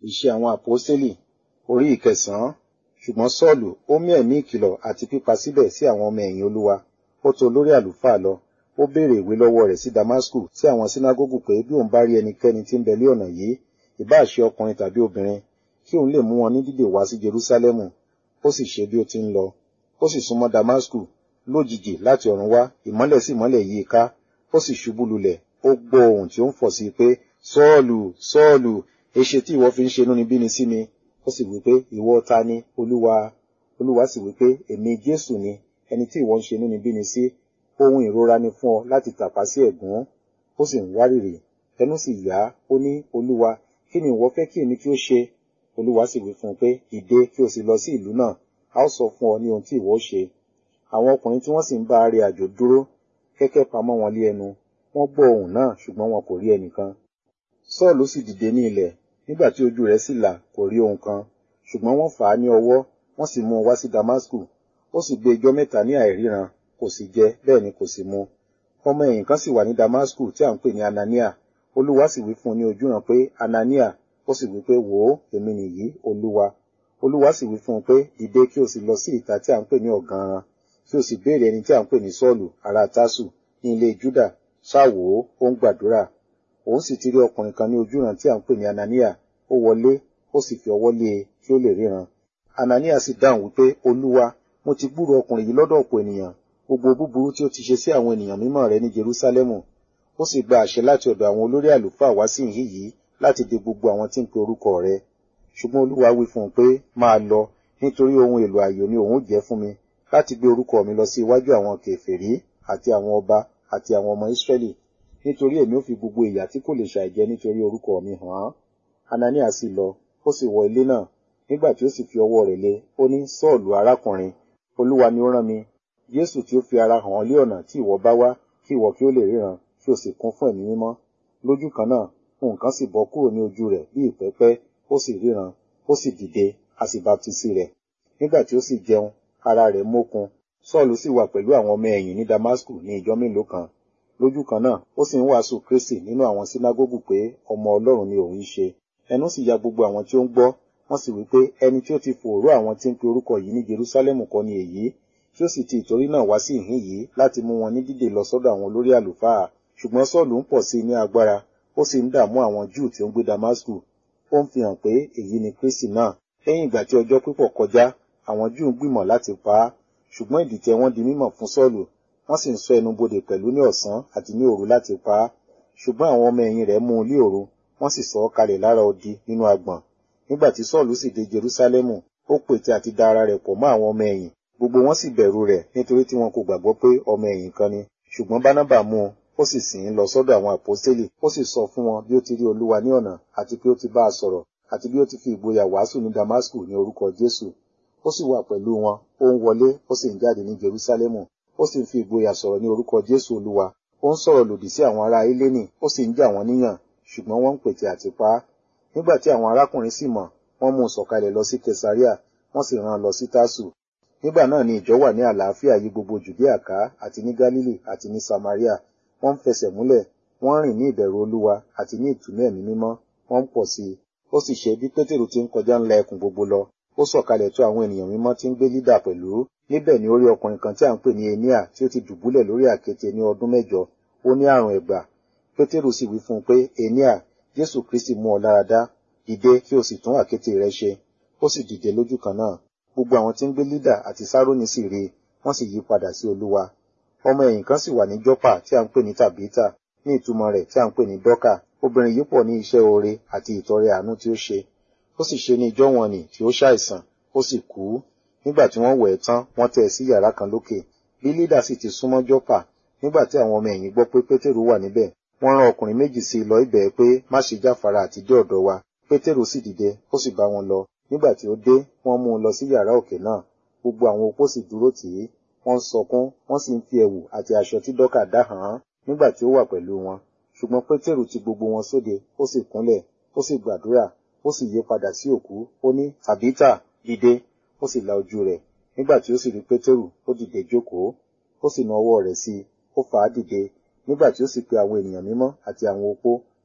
Iṣẹ́ àwọn àpọ́sítélì orí ìkẹsàn-án. Ṣùgbọ́n Sọ́ọ̀lù ó mí ẹ̀mí ìkìlọ̀ àti pípa síbẹ̀ sí àwọn ọmọ ẹ̀yìn Olúwa. Ó tọ̀ olórí àlùfáà lọ. Ó béèrè ìwé lọ́wọ́ rẹ̀ sí Damasku sí àwọn sínágógù pé bí òun bá rí ẹnikẹ́ni tí ń bẹ lé ọ̀nà yìí, ìbá ṣe ọkùnrin tàbí obìnrin, kí òun lè mú wọn ní dídè wá sí Jerúsálẹ́mù. Ó sì ṣe bí ó ti ń lọ. Ó sì súnmọ́ Damasku. Lójijì láti ọ̀run wá, ìmọ́lẹ̀ sì mọ́lẹ̀ yí i ká. Ó sì ṣubú lulẹ̀. Ó gbọ́ ohùn tí ó ń fọ̀ sí i pé, Sọ́ọ̀lù, Sọ́ọ̀lù, èṣe tí ìwọ fi ń ṣe inúnibíni sí mi? Ó sì wí pé, ìwọ ta ni, Olúwa? Olúwa sì wí pé, èmi Jésù ni, ẹni tí ìwọ ń ṣe inúnibíni sí. Ohun ìrora ni fún ọ láti tàpá sí ẹ̀gún. Ó sì ń wárìrì. Ẹnu sì yá. Ó ní, Olúwa, kí ni ìwọ fẹ́ kí èmi kí ó ṣe? Olúwa sì wí fún un pé, dìde kí o sì lọ sí ìlú náà. A ó sọ fún ọ ní ohun tí ìwọ ó ṣe. Àwọn ọkùnrin tí wọ́n sì ń bá a rìn àjò dúró, kẹ́kẹ́ pamọ́ wọn lé ẹnu. Wọ́n gbọ́ ohùn náà, ṣùgbọ́n wọn kò rí ẹnìkan. Sọ́ọ̀lù sì dìde ní ilẹ̀. Nígbà tí ojú rẹ̀ sì là, kò rí ohun kan. Ṣùgbọ́n wọ́n fà á ní ọwọ́, wọ́n sì mú un wá sí Damasku. Ó sì gbé ijọ́ mẹ́ta ní àìríran, kò sì jẹ, bẹ́ẹ̀ ni kò sì mu. Ọmọ ẹ̀yìn kan sì wà ní Damasku tí à ń pè ní Anania. Olúwa sì wí fún un ní ojúran pé, Anania. Ó sì wí pé, wò ó, èmi nìyí, Olúwa. Olúwa sì wí fún un pé, dìde kí o sì lọ sí ìta tí à ń pè ní ọ̀ganran, kí o sì béèrè ẹni tí à ń pè ní Sọ́ọ̀lù, ará Tásù, ní ilé Júdà. Ṣáà wò ó, ó ń gbàdúrà. Òun sì ti rí ọkùnrin kan ní ojúran tí à ń pè ní Anania. Ó wọlé, ó sì fi ọwọ́ lé e kí ó lè ríran. Anania sì dáhùn wípé, Olúwa, mo ti gbúrò ọkùnrin yìí lọ́dọ̀ ọ̀pọ̀ ènìyàn, gbogbo búburú tí ó ti ṣe sí àwọn ènìyàn mímọ́ rẹ ní Jerúsálẹ́mù. Ó sì gba àṣẹ láti ọ̀dọ̀ àwọn olórí àlùfáà wá sí ìhín yìí láti de gbogbo àwọn tí ń pe orúkọ rẹ. Ṣùgbọ́n Olúwa wí fún un pé, máa lọ, nítorí ohun èlò ààyò ni òun ó jẹ́ fún mi láti gbé orúkọ mi lọ sí iwájú àwọn kèfèrí àti àwọn ọba àti àwọn ọmọ Ísírẹ́lì nítorí èmi ó fi gbogbo ìyà tí kò lè ṣàìjẹ nítorí orúkọ mi hàn án. Anania sì lọ, ó sì wọ ilé náà. Nígbà tí ó sì fi ọwọ́ rẹ̀ lé, ó ní Sọ́ọ̀lù arákùnrin, Olúwa ni ó rán mi. Jésù tí ó fi ara hàn ọ́ lé ọ̀nà tí ìwọ bá wá, kí ìwọ kí ó lè ríran, kí o sì kún fún ẹ̀mí mímọ́. Lójú kan náà, nǹkan sì bọ́ kúrò ní ojú rẹ̀ bí ìpẹ́pẹ́, ó sì ríran, ó sì dìde, a sì baptisi rẹ̀. Nígbà tí ó sì jẹun, ara rẹ̀ mókun. Sọ́ọ̀lù sì wà pẹ̀lú àwọn ọmọ ẹ̀yìn ní Damasku ní ìjọ́ mélòó kan lójú kan náà ó sì ń wàásù kristi nínú àwọn sínágógù pé ọmọ ọlọ́run ni òun ṣe ẹnu sì ya gbogbo àwọn tí ó ń gbọ́ wọ́n sì wí pé ẹni tí ó ti fòòró àwọn tí ń pe orúkọ yìí ní jerúsálẹ́mù kọ́ ni èyí tí ó sì ti ìtorí náà wá sí ìhín yìí láti mú wọn ní dídè lọ sọ́dọ̀ àwọn olórí àlùfáà ṣùgbọ́n sọ́ọ̀lù ń pọ̀ sí i ní agbára ó sì ń dààmú àwọn júù tí ó ń gbé damasku ó ń fi hàn pé èyí ni kristi náà lẹ́yìn ìgbà tí ọjọ́ pípọ̀ kọjá àwọn júù ń gbìmọ̀ láti pa á ṣùgbọ́n ìdìtẹ̀ wọn di mímọ̀ fún sọ́ọ̀lù wọ́n sì ń sọ ẹnu bodè pẹ̀lú ní ọ̀sán àti ní òru láti pa á ṣùgbọ́n àwọn ọmọ ẹ̀yìn rẹ̀ mú un lé òru wọ́n sì sọ ọ́ kalẹ̀ lára odi nínú agbọ̀n nígbà tí sọ́ọ̀lù sì dé jerúsálẹ́mù ó pète àti da ara rẹ̀ pọ̀ mọ́ àwọn ọmọ ẹ̀yìn gbogbo wọn sì bẹ̀rù rẹ̀ nítorí tí wọn kò gbàgbọ́ pé ọmọ ẹ̀yìn kan ni ṣùgbọ́n bánábà mú un ó sì sìn ín lọ sọ́dọ̀ àwọn àpọ́stélì ó sì sọ fún wọn bí ó ti rí olúwa ní ọ̀nà àti pé ó ti bá a sọ̀rọ̀ àti bí ó ti fi ìgboyà wàásù ní damasku ní orúkọ jésù ó sì wà pẹ̀lú wọn ó ń wọlé ó sì ń jáde ní jerúsálẹ́mù ó sì ń fi ìgboyà sọ̀rọ̀ ní orúkọ jésù olúwa ó ń sọ̀rọ̀ lòdì sí àwọn ará eléni ó sì ń jà wọ́n níyàn ṣùgbọ́n wọ́n ń pètè àti pa á nígbà tí àwọn arákùnrin sì mọ̀ wọ́n mú un sọ̀kalẹ̀ lọ sí kesaria wọ́n sì rán an lọ sí tásù nígbà náà ni ìjọ wà ní àlàáfíà yí gbogbo jùdíà ká àti ní gálílì àti ní samaria wọ́n ń fẹsẹ̀ múlẹ̀ wọ́n rìn ní ìbẹ̀rù olúwa àti ní ìtùnú ẹ̀mí mímọ́ wọ́n ń pọ̀ sí i ó sì ṣe bí pétérù ti ń kọjá ńlá ẹkùn gbogbo lọ ó sọ̀kalẹ̀ tó àwọn ènìyàn mímọ́ tí ń gbé lídà pẹ̀lú níbẹ̀ ni ó rí ọkùnrin kan tí à ń pè ní enia tí ó ti dùbúlẹ̀ lórí àkéte ní ọdún mẹ́jọ ó ní àrùn ẹ̀gbà pétérù sì wí fún un pé enia jésù kristi mú ọ lára dá dìde kí o sì tún àkéte rẹ ṣe ó sì dìde lójú kan náà gbogbo àwọn tí ń gbé lídà àti sárónì sì rí i wọ́n sì yí padà sí olúwa ọmọ ẹ̀yìn kan sì wà ní jọ́pà tí à ń pè ní tàbítà ní ìtumọ̀ rẹ̀ tí à ń pè ní dọ́kà obìnrin yìí pọ̀ ní iṣẹ́ oore àti ìtọrẹ àánú tí ó ṣe ó sì ṣe ní ijọ́ wọn nì tí ó ṣàìsàn ó sì kú nígbà tí wọ́n wẹ̀ ẹ́ tán wọ́n tẹ́ ẹ sí yàrá kan lókè bí lídà sì ti súnmọ́ jọ́pà nígbà tí àwọn ọmọ ẹ̀yìn gbọ́ pé pétérù wà níbẹ̀ wọ́n rán ọkùnrin méjì sí i lọ ibẹ̀ pé má ṣe jáfara àti dé ọ̀dọ̀ wa pétérù sì dìde ó sì bá wọn lọ nígbà tí ó dé wọ́n mú un lọ sí yàrá òkè náà gbogbo àwọn opó sì dúró tì í wọ́n ń sọkún wọ́n sì ń fi ẹ̀wù àti aṣọ tí dọ́kà dá hàn án nígbà tí ó wà pẹ̀lú wọn ṣùgbọ́n pétérù ti gbogbo wọn sóde ó sì kúnlẹ̀ ó sì gbàdúrà ó sì yí padà sí òkú ó ní tàbítà dìde ó sì la ojú rẹ̀ nígbà tí ó sì rí pétérù ó dìde jókòó ó sì na ọwọ́ rẹ̀ sí i ó fà á dìde nígbà tí ó sì pe àwọn ènìyàn mímọ́ àti àwọn opó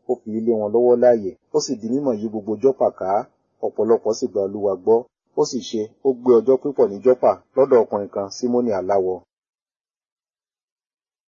ó fi ilé wọn lọ́wọ́ láàyè ó sì di mímọ̀ yí gbogbo jọ́pà ká ọ̀pọ̀lọpọ̀ sì gba olúwa gbọ́ ó sì ṣe ó gbé ọjọ́ pípọ̀ ní jọ́pà lọ́dọ̀ ọkùnrin kan símónì aláwọ